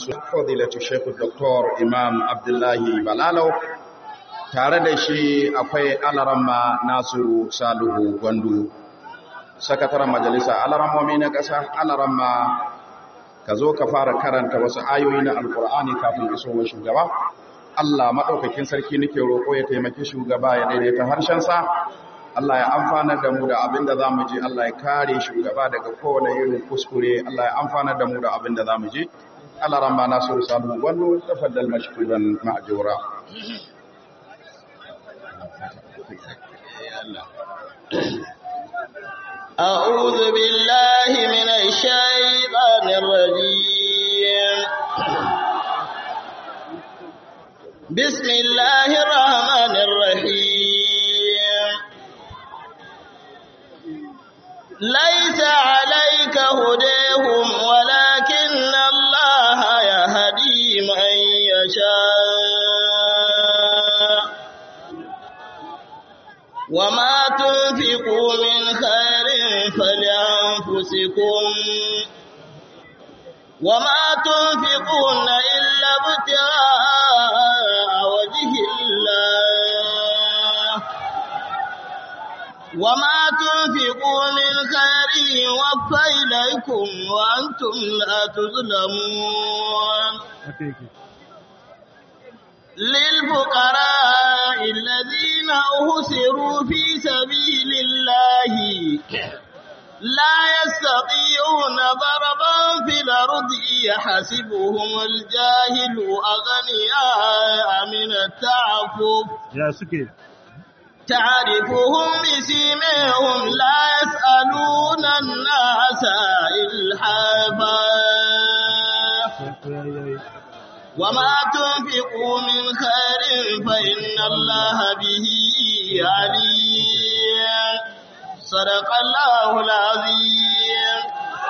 su fadilatu Sheikh Dr. Imam Abdullahi Balalau tare da shi akwai alaramma Nasiru Salihu Gwandu sakataren majalisa alarammomi na ƙasa alaramma ka zo ka fara karanta wasu ayoyi na alkur'ani kafin isowar shugaba Allah maɗaukakin sarki nake roƙo ya taimaki shugaba ya daidaita harshensa Allah ya amfana da mu da abin da za mu ji Allah ya kare shugaba daga kowane irin kuskure Allah ya amfana da mu da abin da za mu ji Allah ramma nasiru sabu wallo tafaddal mashkuran ma'jura أعوذ بالله من الشيطان الرجيم بسم الله الرحمن الرحيم ليس عليك هديهم ولكن الله يهدي من يشاء وما تنفقوا من خير فلأنفسكم وما تنفقون إلا ابتغاء وجه الله وما تنفقوا من خير يوفى إليكم وأنتم لا تظلمون للفقراء الذين أهسروا في سبيل الله لا يستطيعون ضربا في الأرض يحسبهم الجاهل أغنياء من التعفف يا سكي تعرفهم بسيمهم لا يسألون الناس إلحافا وما تنفقوا من خير فإن الله به عليم صدق الله العظيم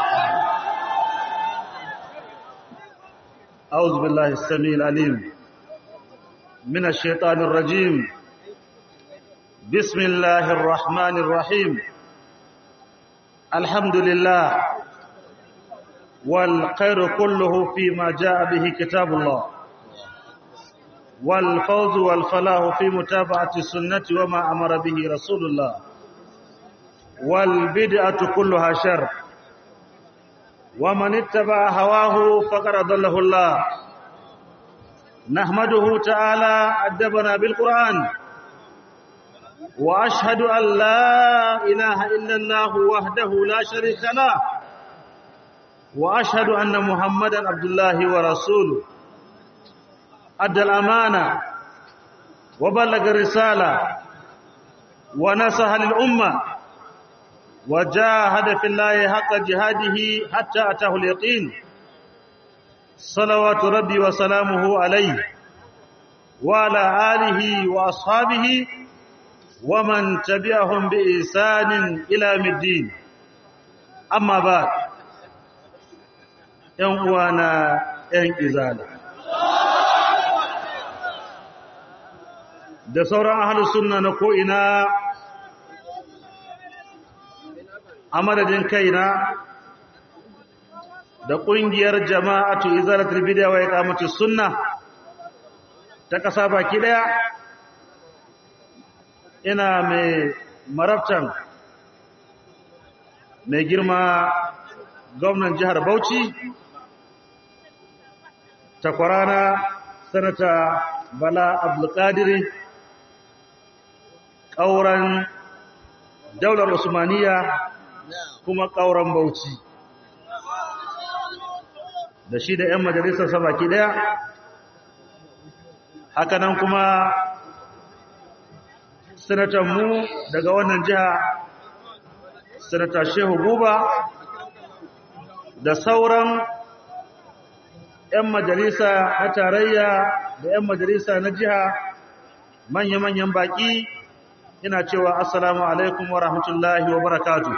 أعوذ بالله السميع العليم من الشيطان الرجيم بسم الله الرحمن الرحيم الحمد لله والخير كله فيما جاء به كتاب الله والفوز والفلاح في متابعة السنة وما أمر به رسول الله والبدعة كلها شر ومن اتبع هواه فقد ضله الله نحمده تعالى أدبنا بالقرآن وأشهد أن لا إله إلا الله وحده لا شريك له وأشهد أن محمدا عبد الله ورسوله أدى الأمانة وبلغ الرسالة ونصح للأمة وجاهد في الله حق جهاده حتى أتاه اليقين صلوات ربي وسلامه عليه وعلى آله وأصحابه ومن تبعهم بإحسان إلى الدين أما بعد ‘yan uwana ‘yan izala. Da sauran ahalus sunna na ko'ina a madadin kaina da ƙungiyar jama'atu izalatul bid'a wa iqamatus sunna ta ƙasa baki ɗaya ina mai marabtan mai girma gwamnan jihar Bauchi takwarana sanata bala abdulkadiri ƙauren daular usmaniya kuma ƙauren bauchi da shi da 'yan majalisar sabaki daya hakanan kuma sanatanmu daga wannan jiha sanata shehu buba da sauran 'yan majalisa na tarayya da 'yan majalisa na jiha manya-manyan baƙi ina cewa assalamu alaikum wa rahmatullahi wa barakatu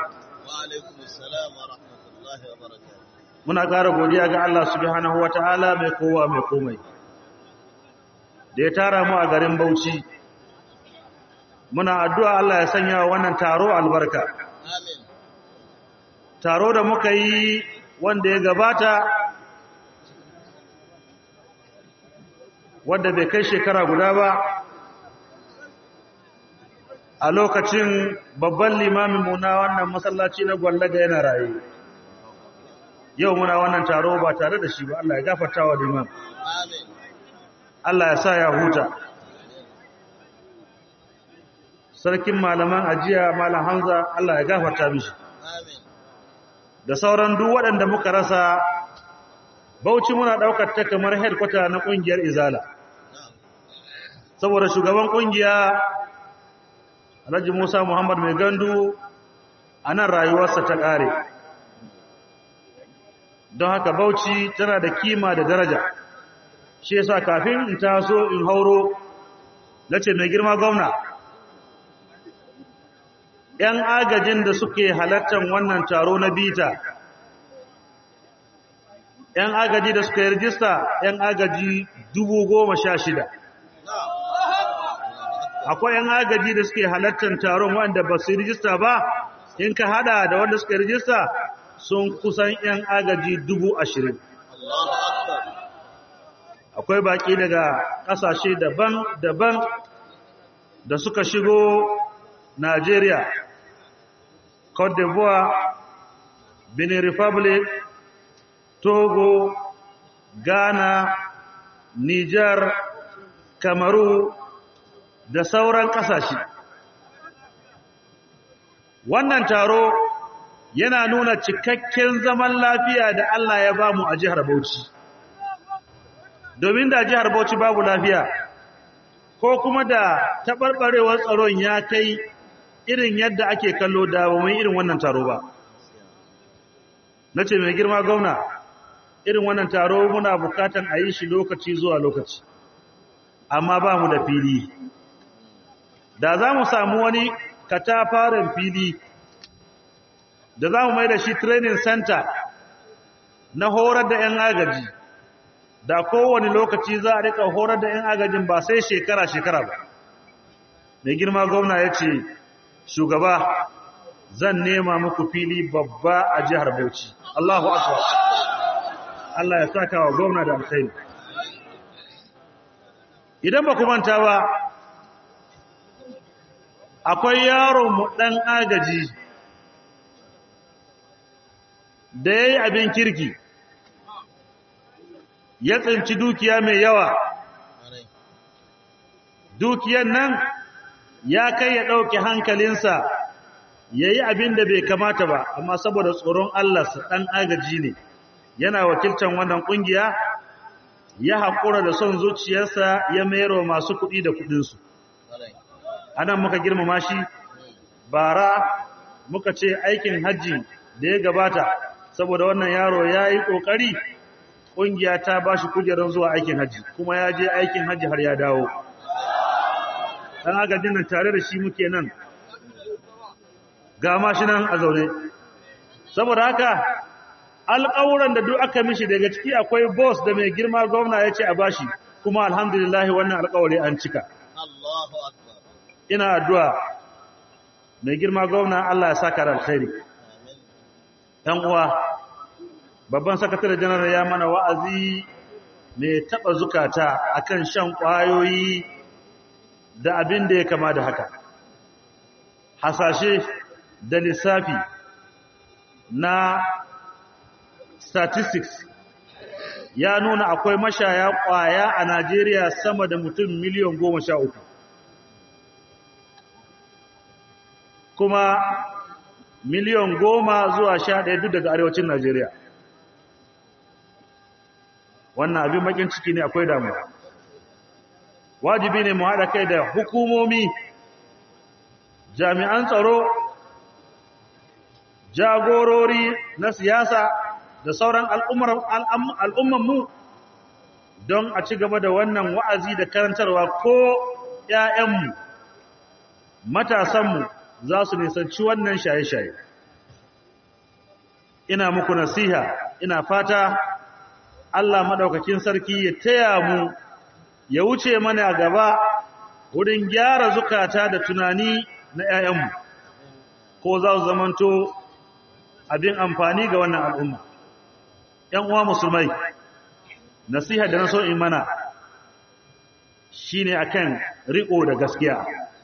muna ƙara godiya ga Allah subhanahu wa ta'ala mai kowa mai komai da ya tara mu a garin bauchi muna addu'a Allah ya sanya wannan taro albarka taro da muka yi wanda ya gabata wadda bai kai shekara guda ba a lokacin babban limamin mu na wannan masallaci na gwallaga yana raye yau muna wannan taro ba tare da shi ba Allah ya gafarta wa limam Allah ya sa ya huta sarkin malaman ajiya malam Hamza Allah ya gafarta mishi da sauran duk waɗanda muka rasa Bauchi muna daukar ta kamar headquarter na kungiyar Izala saboda shugaban kungiya Alhaji Musa Muhammad Mai Gandu anan rayuwarsa ta kare don haka Bauchi tana da kima da daraja shi yasa kafin in taso in hauro nace mai girma gwamna ‘yan agajin da suke halartar wannan taro na bita, ‘yan agaji da suka yi rijista ‘yan agaji dubu goma sha shida. Akwai ‘yan agaji da suke halartar taron wanda ba su yi rijista ba, in ka hada da wanda suka yi rijista sun kusan ‘yan agaji dubu ashirin. Akwai baki daga ƙasashe daban-daban da suka shigo Najeriya. Côte d'Ivoire, Benin Republic, Togo, Ghana, Niger, Kamaru da sauran ƙasashe. Wannan taro yana nuna cikakken zaman lafiya da Allah ya ba mu a jihar Bauchi. Domin da jihar Bauchi babu lafiya, ko kuma da taɓarɓarewar tsaron ya kai irin yadda ake kallo da ba mai irin wannan taro ba na ce mai girma gauna irin wannan taro muna bukatan a yi shi lokaci zuwa lokaci amma ba mu da fili da za mu samu wani katafaren fili da za mu mai da shi training center na horar da 'yan agaji da kowane lokaci za a rika horar da 'yan agajin ba sai shekara-shekara ba mai girma gwamna ya ce shugaba zan nema muku fili babba a jihar Bauchi Allahu akbar Allah ya saka wa gwamna da alkhairi idan ba ku manta ba akwai yaron mu dan agaji da yayi abin kirki ya tsinci dukiya mai yawa dukiyar nan ya kai ya ɗauke hankalinsa ya yi abin da bai kamata ba amma saboda tsoron Allah su ɗan agaji ne yana wakilcan wannan ƙungiya ya haƙura da son zuciyarsa ya mayar wa masu kuɗi da kuɗinsu a nan muka girmama shi bara muka ce aikin hajji da ya gabata saboda wannan yaro ya yi ƙoƙari ƙungiya ta ba shi kujerar zuwa aikin hajji kuma ya je aikin hajji har ya dawo dan agajin nan tare da shi muke nan ga mashi nan a zaune saboda haka alƙawuran da duk aka mishi daga ciki akwai boss da mai girma gwamna ya ce a bashi kuma alhamdulillah wannan alƙawari an cika ina addu'a mai girma gwamna Allah ya saka da alkhairi ɗan uwa babban sakatare janar ya mana wa'azi mai taɓa zukata akan shan ƙwayoyi da abin da ya kama da haka hasashe da lissafi na statistics ya nuna akwai mashaya kwaya a Najeriya sama da mutum miliyan goma sha uku kuma miliyan goma zuwa sha ɗaya duk daga arewacin Najeriya wannan abin bakin ciki ne akwai damuwa wajibi ne mu haɗa kai da hukumomi jami'an tsaro jagorori na siyasa da sauran al'ummanmu don a ci gaba da wannan wa'azi da karantarwa ko ‘ya'yanmu matasanmu za su nisanci wannan shaye-shaye ina muku nasiha ina fata Allah maɗaukakin sarki ya taya mu ya wuce mana gaba wurin gyara zukata da tunani na ‘ya'yanmu ko za su zamanto abin amfani ga wannan al'umma. ‘Yan uwa musulmai, nasiha da na so in mana, shine akan riko da gaskiya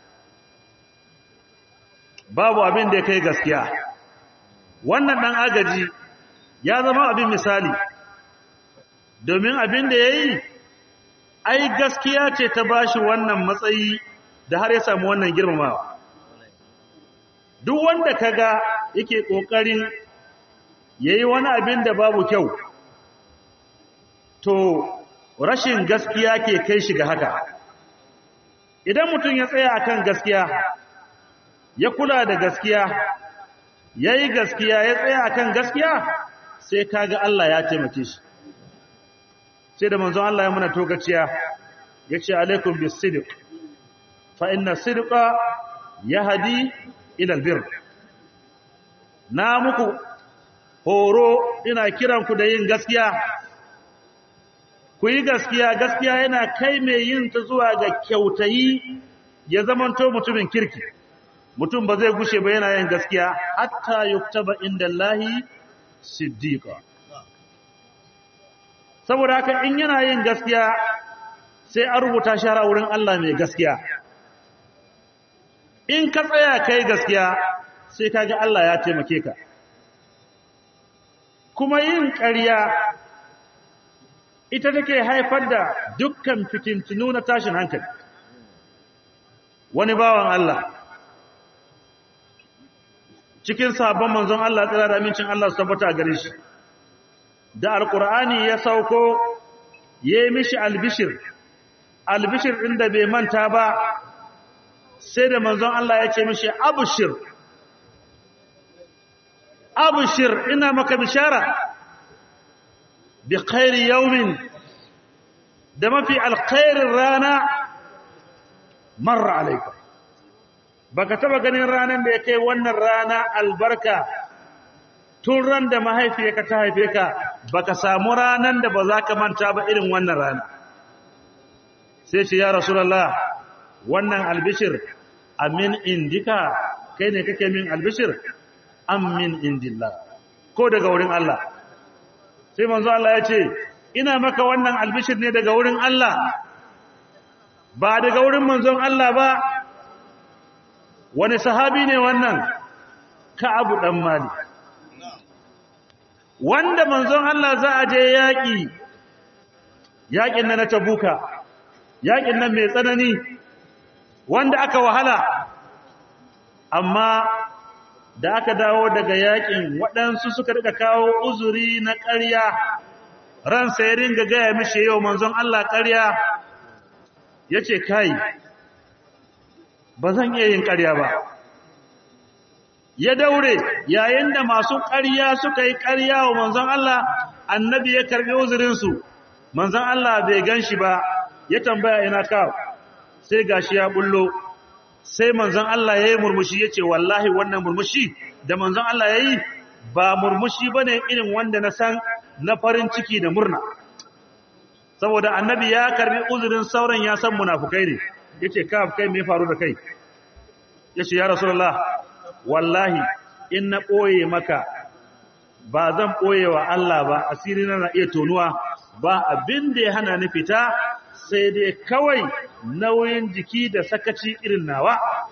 babu abin da ya kai gaskiya wannan dan agaji ya zama abin misali domin abin da yayi ai gaskiya ce ta bashi wannan matsayi da har ya samu wannan girmamawa duk wanda kaga yake kokarin yayi wani abin da babu kyau to rashin gaskiya ke kai shi ga haka idan mutum ya tsaya akan gaskiya ya kula da gaskiya yayi gaskiya ya tsaya akan gaskiya sai kaga Allah ya taimake shi sai da manzon Allah ya muna togaciya yace alaikum bis-sidq fa inna sidqa yahdi ila albir na muku horo ina kiran ku da yin gaskiya ku yi gaskiya gaskiya yana kai mai yin ta zuwa ga kyautayi ya zamanto mutumin kirki mutum ba zai gushe ba yana yin gaskiya hatta yuktaba inda Allahi siddiqa saboda haka in yana yin gaskiya sai an rubuta shara wurin Allah mai gaskiya in ka tsaya kai gaskiya sai kaga Allah ya taimake ka kuma yin ƙarya ita take haifar da dukkan fitintunu na tashin hankali wani bawan Allah cikin sabon manzon Allah tsira da amincin Allah su tabbata gare shi da alkur'ani ya sauko ya yi mishi albishir albishir ɗin da bai manta ba sai da manzon Allah ya ce mishi abushir abushir ina maka bishara bi khairi yaumin da mafi alkhairin rana marra alaika baka taba ganin ranan da ya kai wannan rana albarka tun ran da mahaifiyarka ta haife ka baka samu ranan da ba za ka manta ba irin wannan rana sai ce ya rasulullah wannan albishir amin indika kai ne kake min albishir amin indillah ko daga wurin Allah sai manzo Allah ya ce ina maka wannan albishir ne daga wurin Allah ba daga wurin manzon Allah ba wani sahabi ne wannan Ka'abu dan Malik wanda manzon Allah za a je yaƙi yaƙin nan na Tabuka yaƙin nan mai tsanani wanda aka wahala amma da aka dawo daga yaƙin waɗansu suka rika kawo uzuri na ƙarya ransa ya ringa gaya mishi yau manzon Allah ƙarya ya ce kai ba zan iya yin ƙarya ba ya daure yayin da masu ƙarya suka yi ƙarya wa manzon Allah annabi ya karbi uzurinsu manzon Allah bai gan shi ba ya tambaya ina ka sai gashi ya bullo sai manzon Allah ya yi murmushi ya ce wallahi wannan murmushi da manzon Allah ya yi ba murmushi ba ne irin wanda na san na farin ciki da murna saboda annabi ya karbi uzurin sauran ya san munafukai ne ya ce ka kai me faru da kai ya ce ya rasulullah wallahi in na ɓoye maka ba zan ɓoye wa Allah ba asiri na na iya tonuwa ba abin da ya hana ni fita sai dai kawai nauyin jiki da sakaci irin nawa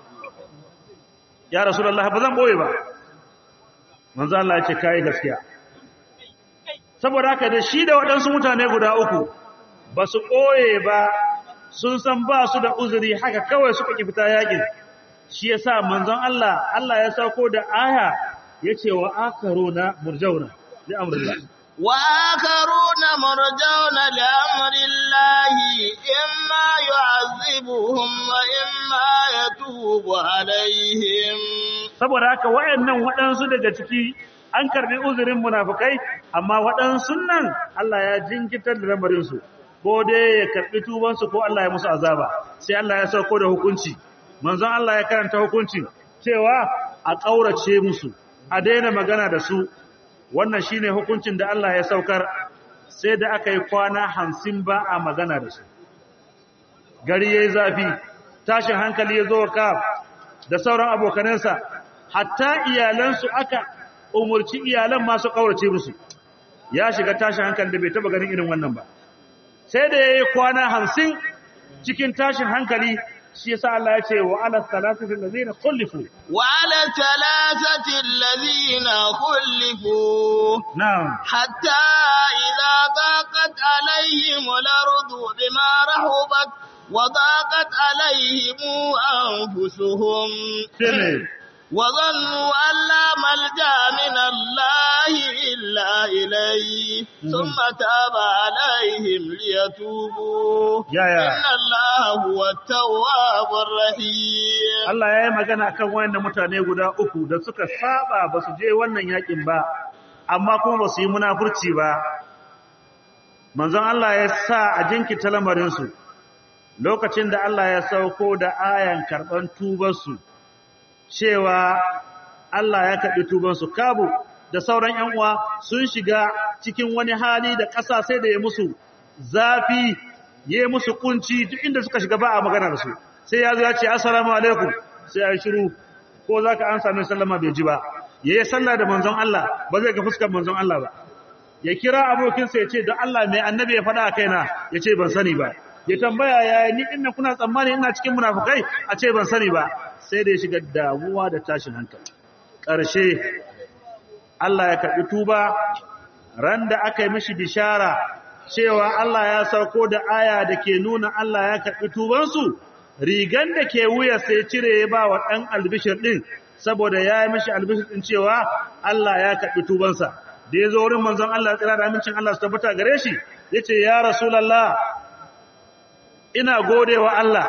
ya rasulullah ba zan ɓoye ba manzo Allah ya ce kai gaskiya saboda haka da shi da waɗansu mutane guda uku ba su ɓoye ba sun san ba su da uzuri haka kawai suka ki fita yakin shi yasa manzon Allah Allah ya sauko da aya yace wa akaruna murjauna li amrillah wa akaruna murjauna li amrillahi imma yu'azzibuhum wa imma yatubu alaihim saboda haka wayannan waɗansu daga ciki an karbi uzurin munafikai amma waɗansu nan Allah ya jinkitar da lamarin su ko dai ya karbi tubansu ko Allah ya musu azaba sai Allah ya sauko da hukunci manzon Allah ya karanta hukuncin cewa a ƙaurace musu a daina magana da su wannan shine hukuncin da Allah ya saukar sai da aka yi kwana hamsin ba a magana da su gari yayi zafi tashin hankali ya zo ka da sauran abokanansa hatta iyalansu aka umurci iyalan masu ƙaurace musu ya shiga tashin hankali da bai taba ganin irin wannan ba sai da yayi kwana hamsin cikin tashin hankali shi yasa Allah ya ce wa ala salatati allazina khulifu وعلى ثلاثة الذين خلفوا na'am حتى إذا ضاقت عليهم الأرض بما رحبت وضاقت عليهم أنفسهم sai وظنوا أن لا ملجأ من الله إلا إليه ثم تاب عليهم ليتوبوا يا يا. إن الله هو التواب الرحيم Allah ya yi magana kan wayannan mutane guda uku da suka saba ba su je wannan yakin ba amma kuma ba su yi munafurci ba manzon Allah ya sa a jinkita lamarinsu lokacin da Allah ya sauko da ayan karɓan tubarsu cewa Allah ya karɓi tubansu kabu da sauran ‘yan uwa sun shiga cikin wani hali da ƙasa sai da ya musu zafi ya yi musu kunci duk inda suka shiga ba a magana da su sai ya zo ya ce assalamu alaikum sai ya yi shiru ko za ka an sami sallama bai ji ba ya yi sallah da manzon Allah ba zai ga fuskar manzon Allah ba ya kira abokinsa ya ce don Allah mai annabi ya faɗa a kaina ya ce ban sani ba ya tambaya ya ni inna kuna tsammani ina cikin munafukai a ce ban sani ba sai da ya shiga damuwa da tashin hankali ƙarshe Allah ya karɓi tuba ran da aka yi mishi bishara cewa Allah ya sauko da aya da ke nuna Allah ya karɓi tubansu rigan da ke wuya sai cire ya ba wa ɗan albishir ɗin saboda ya yi mishi albishir ɗin cewa Allah ya karɓi tubansa da ya zo wurin manzon Allah tsira da amincin Allah su tabbata gare shi ya ce ya rasulallah ina gode wa Allah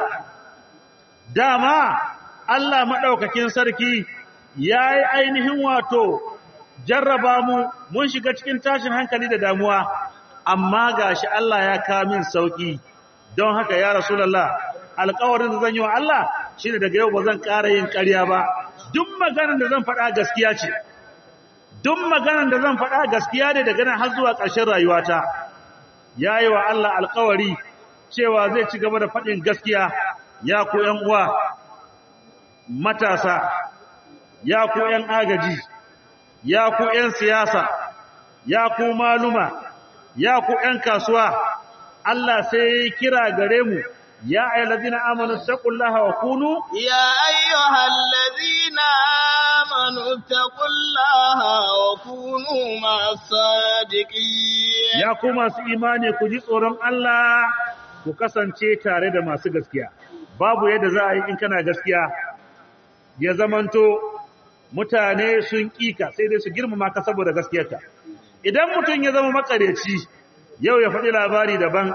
dama Allah maɗaukakin sarki ya yi ainihin wato jarraba mu mun shiga cikin tashin hankali da damuwa amma gashi Allah ya kamin sauki don haka ya rasulullah alƙawarin da zan yi wa Allah shine daga yau ba zan ƙara yin ƙarya ba duk maganar da zan faɗa gaskiya ce duk maganar da zan faɗa gaskiya ne daga nan har zuwa ƙarshen rayuwata yayi wa Allah alƙawari cewa zai ci gaba da faɗin gaskiya ya ku ƴan uwa matasa ya ku ƴan agaji ya ku ƴan siyasa ya ku maluma ya ku ƴan kasuwa Allah sai ya kira gare mu ya ayyuhallazina amanu taqullaha wa kunu يا أيها الذين آمنوا اتقوا الله وكونوا مع الصادقين ya ku masu imani ku ji tsoron Allah ku kasance tare da masu gaskiya babu yadda za a yi in kana gaskiya ya zamanto mutane sun kika sai dai su girmama ka saboda gaskiyarka idan mutum ya zama makareci yau ya faɗi labari daban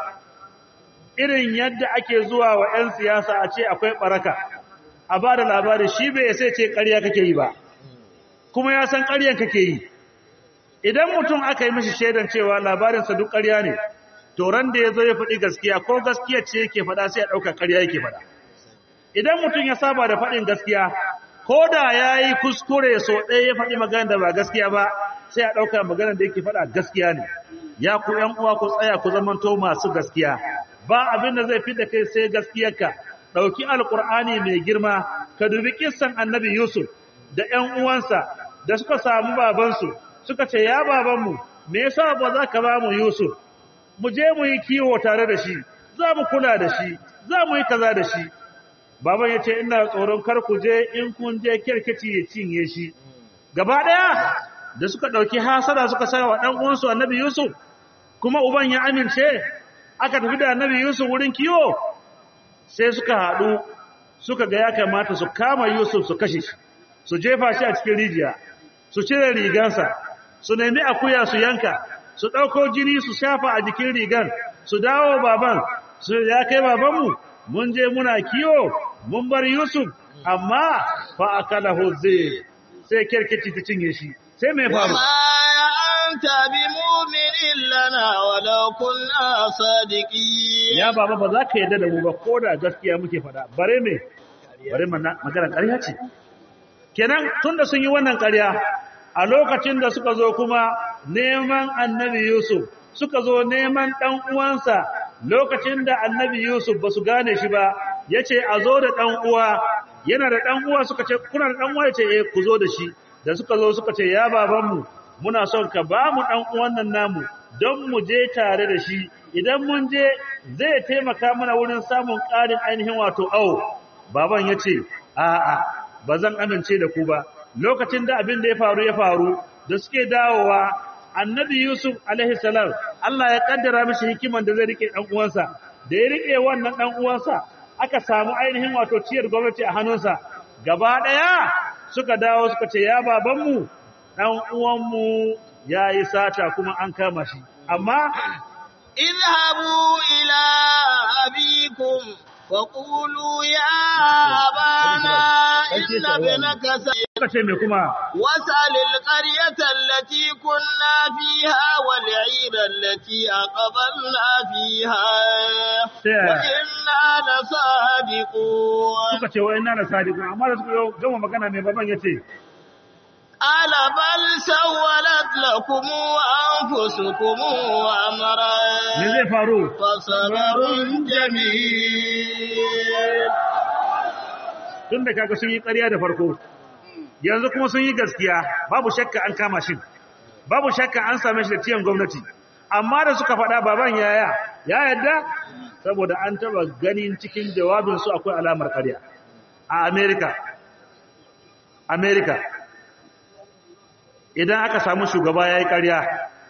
irin yadda ake zuwa wa 'yan siyasa a ce akwai ɓaraka a ba da labari shi bai sai ce ƙarya kake yi ba kuma ya san ƙaryan kake yi idan mutum aka yi mishi shaidan cewa labarinsa duk ƙarya ne to ran da ya zo ya faɗi gaskiya ko gaskiya ce yake faɗa sai ya ɗauka ƙarya yake faɗa idan mutum ya saba da faɗin gaskiya ko da ya yi kuskure so ɗaya ya faɗi magana da ba gaskiya ba sai a ɗauka magana da yake faɗa gaskiya ne ya ku ‘yan uwa ku tsaya ku zamanto masu gaskiya ba abin da zai fi da kai sai gaskiyarka ɗauki alƙur'ani mai girma ka dubi kissan annabi yusuf da ‘yan uwansa da suka samu babansu suka ce ya babanmu me yasa ba za ka ba mu yusuf mu je mu yi kiwo tare da shi za mu kula da shi za mu yi kaza da shi baban ya ce ina tsoron kar ku je in kun je kirkici ya cinye shi gaba ɗaya da suka ɗauki hasada suka sa wa ɗan uwansu annabi yusuf kuma uban ya amince aka tafi da annabi yusuf wurin kiwo sai suka haɗu suka ga ya kamata su kama yusuf su kashe shi su jefa shi a cikin rijiya su cire rigansa su nemi akuya su yanka su ɗauko jini su shafa a jikin rigan su dawo baban su ya kai babanmu mun je muna kiwo mun bar Yusuf amma fa akalahu zai sai kirkici ta cinye shi sai mai faru وما أنت بمؤمن لنا ولو كنا صادقين ya baba ba za ka yarda da mu ba ko da gaskiya muke faɗa bare me bare magana ƙarya ce kenan tunda sun yi wannan ƙarya a lokacin da suka zo kuma neman annabi Yusuf suka zo neman ɗan uwansa lokacin da annabi Yusuf ba su gane shi ba ya ce a zo da ɗan uwa yana da ɗan uwa suka ce kuna da ɗan uwa ya ce eh ku zo da shi da suka zo suka ce ya babanmu muna son ka ba mu ɗan uwan nan namu don mu je tare da shi idan mun je zai taimaka mana wurin samun ƙarin ainihin wato au baban ya ce a'a ba zan amince da ku ba lokacin da abin da ya faru ya faru da suke dawowa annabi yusuf alaihi salam Allah ya kaddara mishi hikiman da zai rike dan uwansa da ya rike wannan dan uwansa aka samu ainihin wato ciyar gwamnati a hannunsa gaba daya suka dawo suka ce ya babanmu dan uwanmu yayi sata kuma an kama shi amma اذهبوا إلى أبيكم فقولوا يا أبانا إن ابنك سيد suka ce me kuma واسأل القرية التي كنا فيها والعير التي أقبلنا فيها وإنا لصادقون suka ce wa inna la sadiqun amma da suka yi gama magana mai baban yace قال بل سولت لكم أنفسكم أمرا me zai faru فصبر جميل tun da kaga sun yi ƙarya da farko yanzu kuma sun yi gaskiya babu shakka an kama shi babu shakka an same shi da tiyan gwamnati amma da suka faɗa baban yaya ya yadda saboda an taba ganin cikin jawabin su akwai alamar ƙarya a America America idan aka samu shugaba yayi ƙarya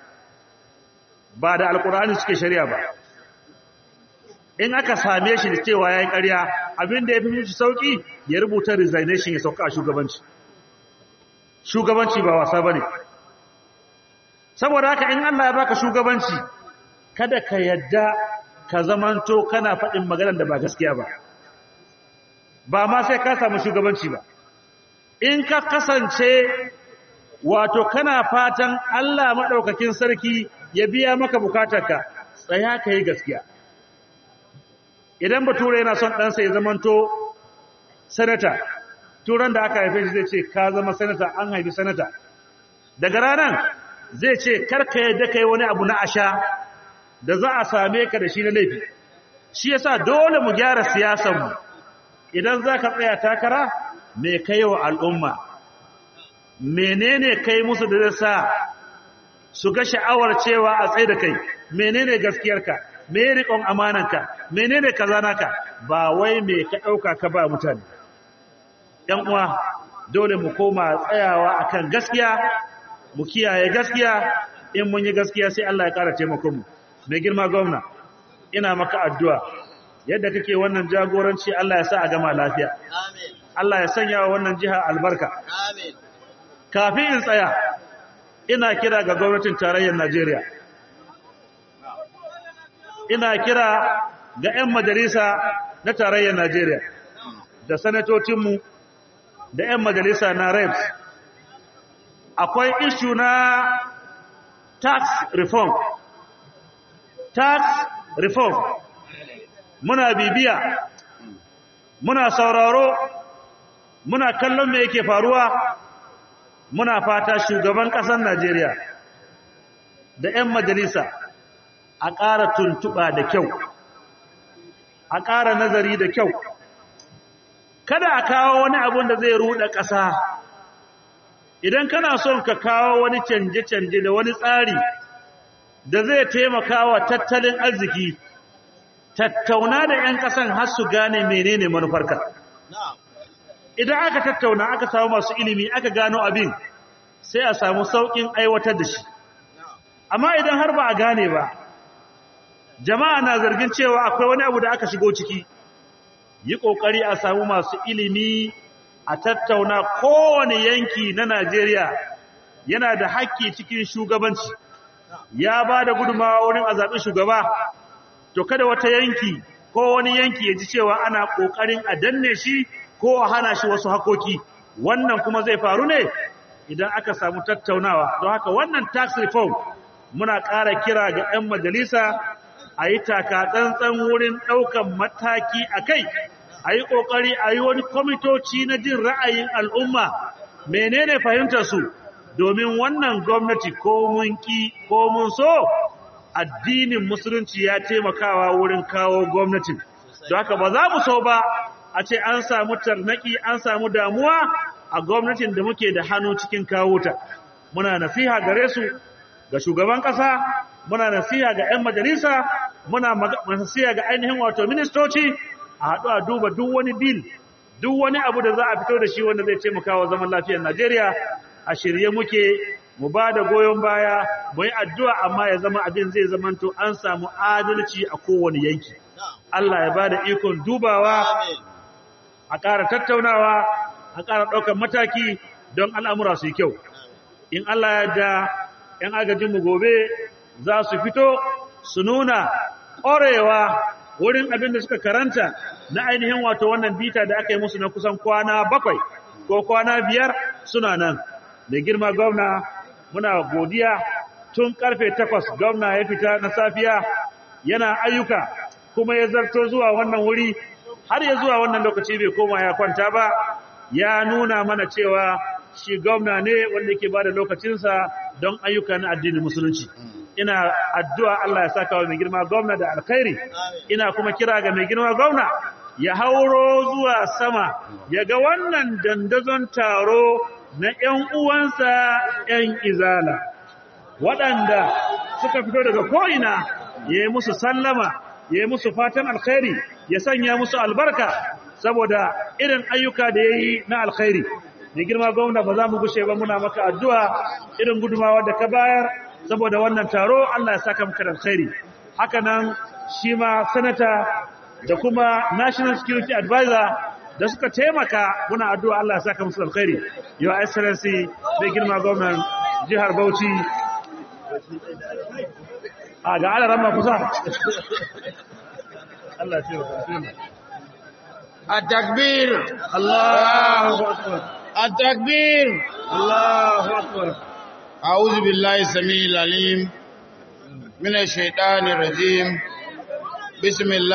ba da alkur'ani suke shari'a ba in aka same shi da cewa yayi ƙarya abin da ya fi mishi sauki ya rubuta resignation ya sauka a shugabanci shugabanci ba wasa bane saboda haka in Allah ya baka shugabanci kada ka yadda ka zamanto kana faɗin maganar da ba gaskiya ba ba ma sai ka samu shugabanci ba in ka kasance wato kana fatan Allah madaukakin sarki ya biya maka bukatarka tsaya ka yi gaskiya idan bature yana son ɗansa ya zamanto sanata turan da aka haife shi zai ce ka zama sanata an haifi sanata daga ranar zai ce karka yadda kai wani abu na asha da za a same ka da shi na laifi shi yasa dole mu gyara siyasarmu idan za ka tsaya takara me kai wa al'umma menene kai musu da zai sa su ga sha'awar cewa a tsaye da kai menene gaskiyarka me riƙon amananka menene kaza naka ba wai me ka ɗauka ka ba mutane ‘yan uwa dole mu koma tsayawa akan gaskiya mu kiyaye gaskiya in mun yi gaskiya sai Allah ya ƙara taimakon mu mai girma gwamna ina maka addu'a yadda kake wannan jagoranci Allah ya sa a gama lafiya Amin. Allah ya sanya wa wannan jiha albarka Amin. kafin in tsaya ina kira ga gwamnatin tarayyar Najeriya ina kira ga 'yan majalisa na tarayyar Najeriya da sanatocinmu da 'yan majalisa na reps akwai ishu na tax reform tax reform muna bibiya muna sauraro muna kallon me yake faruwa muna fata shugaban ƙasar Najeriya da 'yan majalisa a ƙara tuntuɓa da kyau a ƙara nazari da kyau kada a kawo wani abun da zai ruɗa ƙasa idan kana son ka kawo wani canje-canje da wani tsari da zai taimaka wa tattalin arziki tattauna da 'yan ƙasan har su gane menene manufarka Na'am. idan aka tattauna aka samu masu ilimi aka gano abin sai a samu sauƙin aiwatar da shi amma idan har ba a gane ba jama'a na zargin cewa akwai wani abu da aka shigo ciki yi ƙoƙari a samu masu ilimi a tattauna kowane yanki na Najeriya yana da haƙƙi cikin shugabanci ya ba da gudunmawa wurin a zaɓi shugaba to kada wata yanki ko wani yanki ya ji cewa ana ƙoƙarin a danne shi ko a hana shi wasu hakoki wannan kuma zai faru ne idan aka samu tattaunawa don haka wannan tax reform muna ƙara kira ga 'yan majalisa a yi taka tsantsan wurin ɗaukan mataki a kai a yi ƙoƙari a yi wani kwamitoci na jin ra'ayin al'umma menene fahimtarsu domin wannan gwamnati ko mun ki ko mun so addinin musulunci ya taimakawa wurin kawo gwamnatin don haka ba za mu so ba a ce an samu tarnaki an samu damuwa a gwamnatin da muke da hannu cikin kawo ta muna nasiha gare su ga shugaban ƙasa muna nasiha ga 'yan majalisa muna masasiya ga ainihin wato ministoci a haɗu a duba duk wani bil duk wani abu da za a fito da shi wanda zai taimaka wa zaman lafiyar Najeriya a shirye muke mu ba da goyon baya mu yi addu'a amma ya zama abin zai zamanto an samu adalci a kowane yanki Allah ya ba da ikon dubawa a ƙara tattaunawa a ƙara ɗaukar mataki don al'amura su yi kyau in Allah ya da ‘yan agajinmu gobe za su fito su nuna ƙorewa wurin abin da suka karanta na ainihin wato wannan bita da aka yi musu na kusan kwana bakwai ko kwana biyar suna nan da girma gwamna muna godiya tun karfe takwas gwamna ya fita na safiya yana ayyuka kuma ya zarto zuwa wannan wuri har ya zuwa wannan lokaci bai koma ya kwanta ba ya nuna mana cewa shi gwamna ne wanda yake bada lokacinsa don ayyuka na addinin musulunci ina addu'a Allah ya saka wa mai girma gwamna da alkhairi ina kuma kira ga mai girma gwamna ya hauro zuwa sama ya ga wannan dandazon taro na ‘yan uwansa ‘yan izala waɗanda suka fito daga ko'ina ya yi musu sallama ya yi musu fatan alkhairi ya sanya musu albarka saboda irin ayyuka da ya yi na alkhairi mai girma gwamna ba za mu gushe ba muna maka addu'a irin gudumawa da ka bayar saboda wannan taro Allah ya saka maka da alkhairi haka nan shi ma sanata da kuma national security advisor da suka taimaka muna addu'a Allah ya saka musu alkhairi your excellency mai girma gwamnan jihar Bauchi a ga alaran ma kusa Allah ya taimaka التكبير Allahu akbar التكبير Allahu akbar أعوذ بالله السميع العليم من الشيطان الرجيم بسم الله